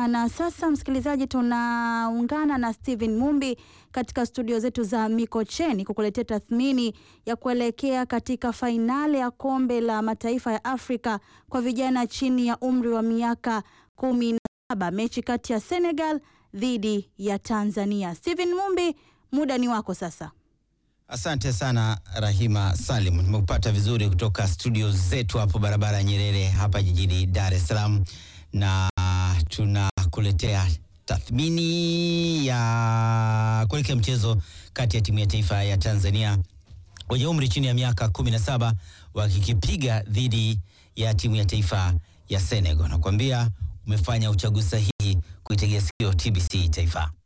Taifa. Na sasa, msikilizaji, tunaungana na Steven Mumbi katika studio zetu za Mikocheni kukuletea tathmini ya kuelekea katika fainali ya kombe la mataifa ya Afrika kwa vijana chini ya umri wa miaka kumi na saba, mechi kati ya Senegal dhidi ya Tanzania. Steven Mumbi, muda ni wako sasa. Asante sana Rahima Salim, nimekupata vizuri kutoka studio zetu hapo barabara ya Nyerere hapa jijini Dar es Salaam, na tunakuletea tathmini ya kuelekea mchezo kati ya timu ya taifa ya Tanzania wenye umri chini ya miaka 17 wakikipiga dhidi ya timu ya taifa ya Senegal. Nakwambia umefanya uchaguzi sahihi kuitegea sikio TBC Taifa.